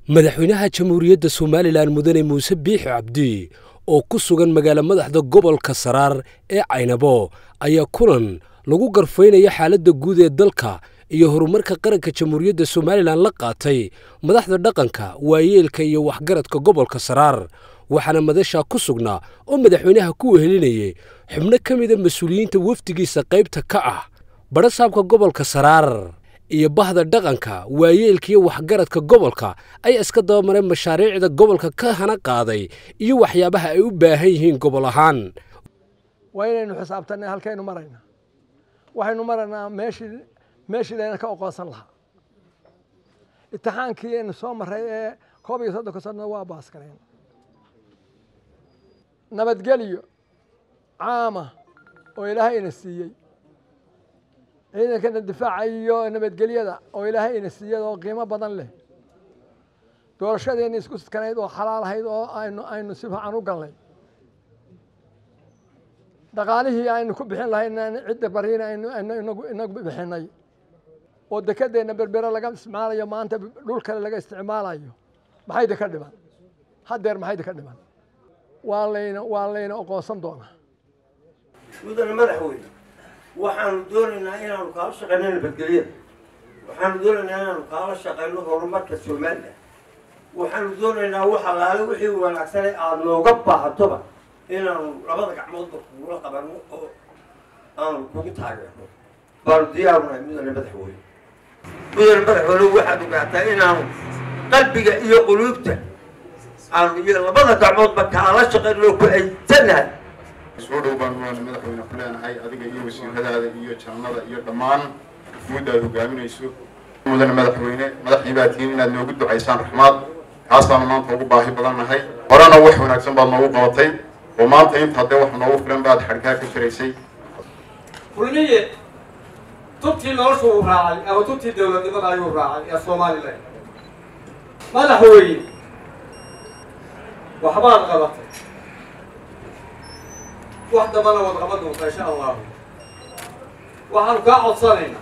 madaxweynaha jamhuuriyadda somalilan mudane muuse biixi cabdi oo ku sugan magaalo madaxda gobolka saraar ee caynabo ayaa kulan lagu garfaynaya xaaladda guud ee dalka iyo horumarka qaranka jamhuuriyadda somalilan la qaatay madaxda dhaqanka waayeelka iyo waxgaradka gobolka saraar waxaana madashaa ku sugnaa oo madaxweynaha ku wehelinayay xubno ka mida mas-uuliyiinta wafdigiisa qaybta ka ah badhasaabka gobolka saraar iyo bahda dhaqanka waayeelka iyo waxgaradka gobolka ayaa iska dabamareen mashaariicda gobolka ka hana qaaday iyo waxyaabaha ay u baahan yihiin gobol ahaan waa inaynu xisaabtanay halkaynu maraynaa waxaynu maraynaa meeshii meeshii layna ka oqoonsan lahaa imtixaankii aynu soo maray ee koob iyo soddonka sanno waa baaskareen nabadgelyo caama oo ilaahay ina siiyey ciidankana difaaca iyo nabadgelyada oo ilaahay ina siiyey oo qiimo badan leh doorashadeenni isku sidkanayd oo xalaal ahayd oo aynu aynu si fiican u galnay dhaqaalihii aynu ku bixin lahayn cidda bariina aynu aynu inagu inagu bixinay oo dekedeenna berbere laga isticmaalayo maanta dhul kale laga isticmaalayo maxayda ka dhiman haddeer maxayda ka dhiman waa layna waa layna oqoonsan doonaa mudane madaxweyne waxaanu doonaynaa inaanu kaala shaqayno nabadgelyada waxaanu doonaynaa inaanu kaala shaqayno horumarka somalilan waxaanu doonaynaa wax allaale wixii wanaagsanee aada nooga baahatoba inaanu labada gacmoodba kugula qabanno oo aanu kugu taageerno baanu diyaarunahay mudane madaxweyne mudane madaxweyne waxaad ogaataa inaanu qalbiga iyo quluubta aanu iyo labada gacmoodba kaala shaqayno ku aysanahay soo dhow baan waan madaxweyne ku leenahay adiga iyo wasiiradaada iyo jaamada iyo dhammaan guud aad hogaaminayso mudane madaxweyne madaxdii baa tihiin inaad noogu ducaysaan raxmaad kaasaanu maanta ugu baahi badan nahay horena wax wanaagsan baad noogu qabatay oo maanta inta haddee wax noogu filan baad xadhkaa ka jiraysay kulmiye tubtii noloshu uu raacay ama tubtii dowladnimada ayuu raacay ee somalilan madaxweyne waxbaad qabatay wax dambana waad qaban doontaa insha allahu waxaanu kaa codsanaynaa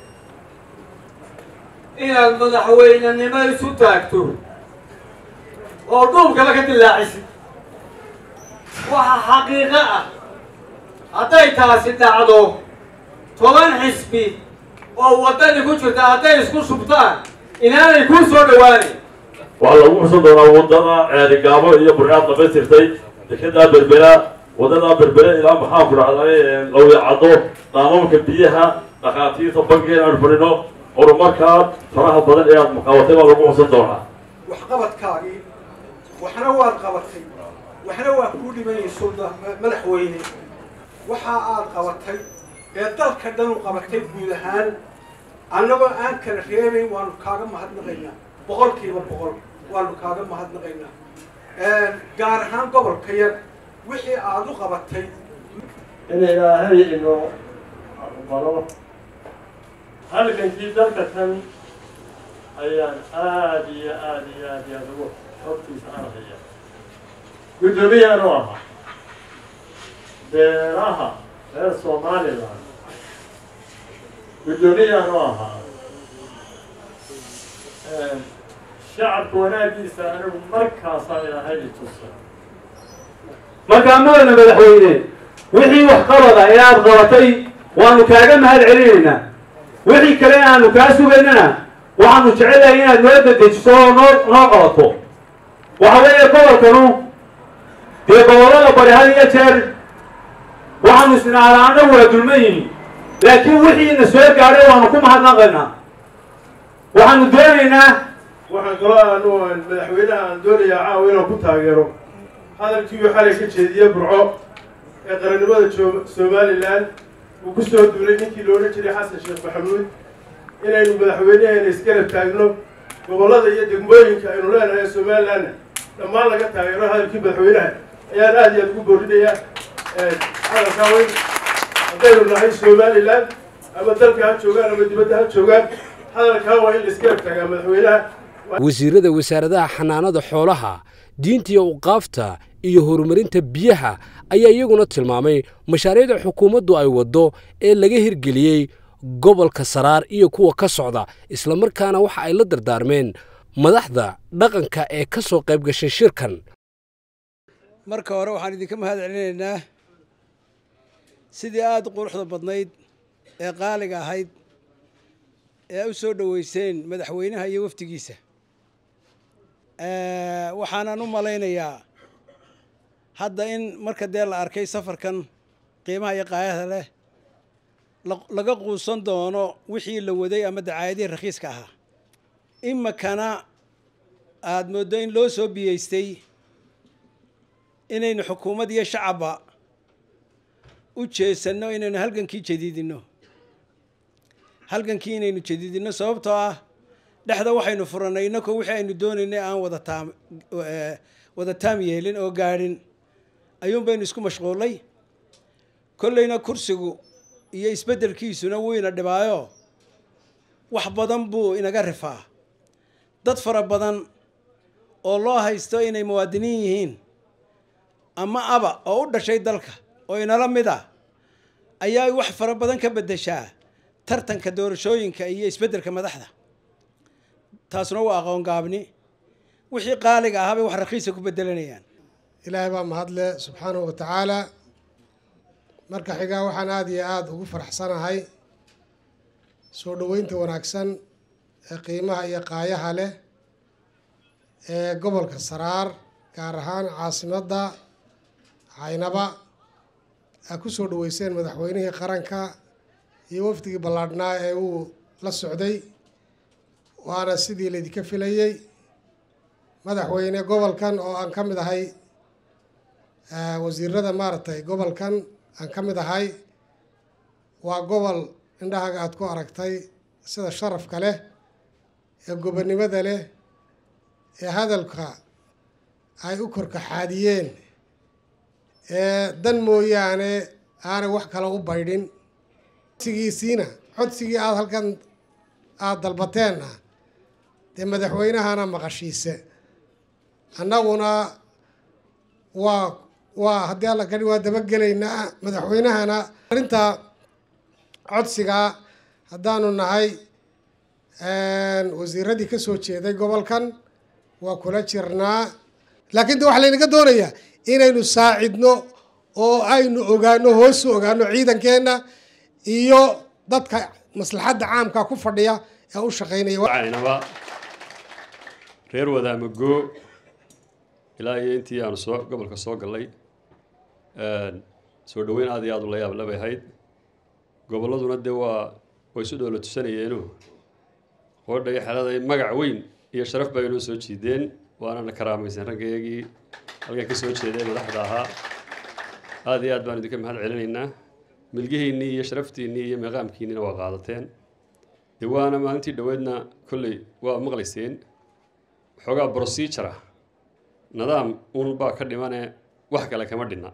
inaad madaxweynenimo isu taagto oo dhuubkaba ka dilaacisid waxa xaqiiqo ah hadday taasi dhacdo toban xisbi oo waddani ku jirta hadday isku shubtaan inaanay kuu soo dhowaanayn waxaa lagu xusan doonaa waddada ceerigaabo iyo burcaad dhamaystirtay dekedaa berbera waddadaa berbere ilaa maxaan ku dhacday lawicaddo qaamamka biyaha dhakhaatiirta bankiga aanu fadhino horumarkaa faraha badan ee aad muqaabatay baa lagu xusan doonaa waxqabadkaagii waxna waad qabatay waxna waa kuu dhimanayso madaxweyne waxa aad qabatay ee dalka dhan u qabatay guud ahaan annagoo aan kala reebayn waanu kaaga mahadnaqaynaa boqolkiiba boqol waanu kaaga mahadnaqaynaa gaar ahaan gobolka yar wixii aada u qabatay in ilaahay inoo aqbalo halgankii dalka kan ayaan aada iyo aada iyo aada iyo aada ugu xogtiisa arkaya guddoomiyaanu ahaa beeraha reer somalilan guddoomiyaanu ahaa shacabka wanaagiisa anigu markaasaan ilaahay itusa markaa mudane madaxweyne wixii wax qabada ee aad qabatay waanu kaaga mahad celinaynaa wixii kale aanu kaa sugaynana waxaanu jecelahay inaad noo dedejiso oo noo noo qabato waxa weeye gobolkanu dee gobollada bari had iyo jeer waxaanu isnaalaana waa dulman yihin laakiin wixiina soo gaadhay waanu ku mahadnaqaynaa waxaanu doonaynaa waxaan kaloo aanu madaxweynaha aan doonayaa caawa inaan ku taageero hadalkii uu xalay ka jeediyey burco ee qarannimada somalilan uu ku soo duulay ninkii loodhan jiray xasan sheekh maxamuud inaynu madaxweynaheena isgarab taagno gobollada iyo degmooyinka aynu leenahay ee somalilanna dhammaan laga taageero hadalkii madaxweynaha ayaan aada iyo aada ugu boorinayaa hadalkaa weyn haddaynu nahay somalilan ama dalka ha joogaan ama dibadda ha joogaan hadalkaa waa in la isgarab taagaa madaxweynaha wasiirada wasaaradaha xanaanada xoolaha diinta iyo uqaafta iyo horumarinta biyaha ayaa iyaguna tilmaamay mashaariicda xukuumaddu ay waddo ee laga hirgeliyey gobolka saraar iyo kuwa ka socda islamarkaana waxa ay la dardaarmeen madaxda dhaqanka ee ka soo qayb gashay shirkan marka hore waxaan idinka mahad celinaynaa sidii aada u quruxda badnayd ee qaaliga ahayd ee u soo dhoweyseen madaxweynaha iyo wafdigiisa waxaanan u malaynayaa hadda in marka dee la arkay safarkan qiimaha iyo qaayada leh laga quusan doono wixii la waday ama dacaayadihii rakhiiska ahaa imikana aada mooddo in loo soo biyeystay inaynu xukuumad iyo shacabba u jeesanno inaynu halgankii jadiidinno halgankii inaynu jadiidinno sababtoo ah dhexda waxaynu furannay innakoo wixii aynu doonaynay aan wada taam wada taam yeelin oo gaadhin ayuun baynu isku mashquullay kollayna kursigu iyo isbeddelkiisuna wuu ina dhibaayo wax badan buu inaga rifaa dad fara badan oo loo haysto inay muwaadiniin yihiin ama aba oo u dhashay dalka oo inala mid ah ayaa wax fara badan ka beddeshaa tartanka doorashooyinka iyo isbeddelka madaxda taasuna waa aqoon gaabni wixii qaaliga ahaa bay wax rakhiisa ku beddelanayaan ilaahay baa mahadle subxaanahu wa tacaala marka xigaa waxaan aada iyo aada ugu faraxsanahay soo dhoweynta wanaagsan ee qiimaha iyo qaayaha leh ee gobolka saraar gaar ahaan caasimadda caynaba aa ku soo dhoweyseen madaxweynihii qaranka iyo wafdigii ballaadhnaa ee uu la socday waana sidii laydinka filayey madaxweyne gobolkan oo aan ka mid ahay wasiirada maaragtay gobolkan aan ka mid ahay waa gobol indhahaga aada ku aragtay sida sharafka leh ee gobonnimada leh ee hadalka ay u korkaxaadiyeen ee dan mooyaane aanay wax kale u baydhin codsigiisiina codsigii aada halkan aada dalbateenna dee madaxweynahana maqashiise annaguna waa waa haddii alla kadhi waa dabagelaynaa madaxweynahana arrinta codsigaa haddaanu nahay wasiiradii ka soo jeeday gobolkan waa kula jirnaa laakiin de waxaa laynaga doonayaa inaynu saacidno oo aynu ogaano hoosu ogaano ciidankeenna iyo dadka maslaxadda caamka ku fadhiya ee u shaqaynaya caynaba reer wadaamago ilaa iyo intii aanu soo gobolka soo gallay soo dhoweyn aad iyo aad u la yaab labay ahayd gobolladuna dee waa way isu dhoola tusanayeeno qoodha iyo xelada magac weyn iyo sharaf baa inoo soo jiideen waanana karaamaysan raggeygii halkan ka soo jeeday madaxda ahaa aad iyo aad baan idinka mahad celinaynaa milgihiinnii iyo sharaftiinnii iyo meeqaamkiinnina waa qaadateen dee waana maalintii dhoweedna kolley waa maqlayseen waxoogaa procedure ah nidaam un baa ka dhimane wax kale kama dhinna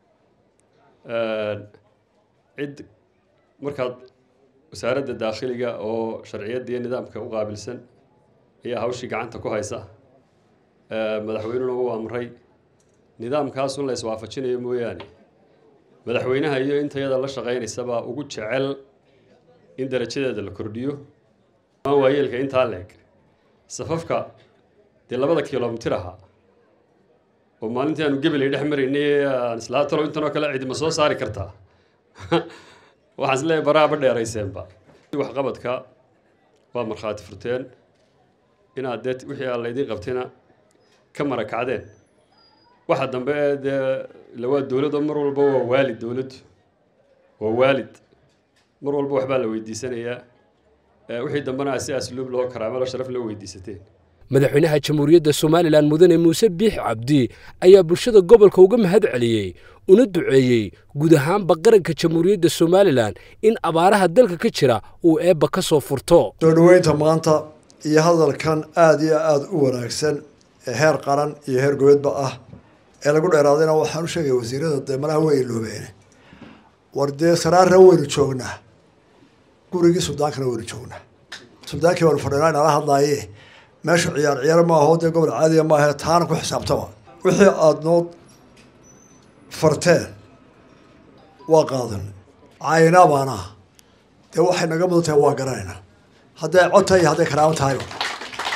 cid markaad wasaaradda daakhiliga oo sharciyadda iyo nidaamka u qaabilsan ayaa hawshii gacanta ku haysa madaxweynuna uu amray nidaamkaasun la iswaafajinayo mooyaane madaxweynaha iyo intayada la shaqaynaysabaa ugu jecel in darajadeeda la kordhiyo aan waayeelka intaa leeg safafka dee labada kilomitir ahaa oo maalintii aanu gebelay dhex maraynay aan islaa talo intanoo kale cidima soo saari kartaa waxaan isleeyahay baraaba dheerayseenba waxqabadka waa markhaati furteen inaad dee wixii aan laydin qabtayna ka marakacdeen waxa dambe ee dee lawaa dowladoo mar walba waa waalid dowladdu waa waalid mar walba waxbaa la weydiisanayaa wixii dambena si asluub loo karaamo loo sharaf loo weydiisateen madaxweynaha jamhuuriyadda somalilan mudane muuse biix cabdi ayaa bulshada gobolka uga mahad celiyey una duceeyey guud ahaanba qaranka jamhuuriyadda somalilan in abaaraha dalka ka jira uu eebba ka soo furto soo dhoweynta maanta iyo hadalkan aada iyo aada u wanaagsan ee heer qaran iyo heer gobeedba ah ee lagu dheeraadayna waxaan u sheegaya wasiirada dee malaha way iloobeene war dee saraarna waynu joognaa gurigii suldaankana waynu joognaa suldaankii baanu fadhinaa inala hadlaaye meesha ciyaar ciyaar maaho dee gobol caadiya maaha taana ku xisaabtama wixii aada noo farteen waa qaadan caynaa baana dee waxay naga mudan tahay waa garanaynaa hadday cod tahay iyo hadday karaamo tahayba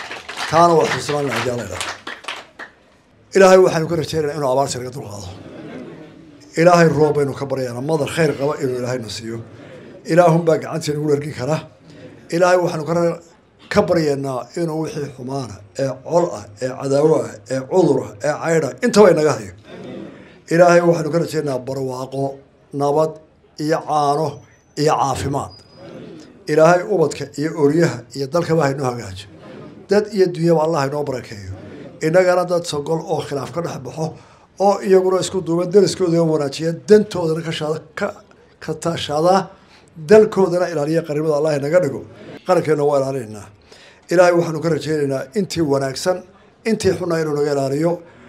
taana waa xusuusanaa haddii alla idhaha ilaahay waxaynu ka rajaynaynaa inuu abaarta naga dulqaado ilaahay roob baynu ka baryaynaa madar khayr qaba inuu ilaahayna siiyo ilaahunbaa gacantii nagu dhargi kara ilaahay waxaanu ka ka baryaynaa inuu wixii xumaana ee col ah ee cadaawo ah ee cudur ah ee caydh ah intaba inaga hayo ilaahay waxaanu ka rajaynayaa barwaaqo nabad iyo caano iyo caafimaad ilaahay ubadka iyo oryaha iyo dalkaba haynoo hagaajo dad iyo dunyaba allah haynoo barakeeyo innagana dad sogol oo khilaaf ka dhex baxo oo iyaguna isku duuban dariskooda wanaajiya dantoodana ka ka tashadaa dalkoodana ilaaliya qarnimada allah inaga dhigo qarankeena waa ilaalinaynaa ilaahay waxaanu ka rajaynaynaa intii wanaagsan intii xunna inuu naga ilaaliyo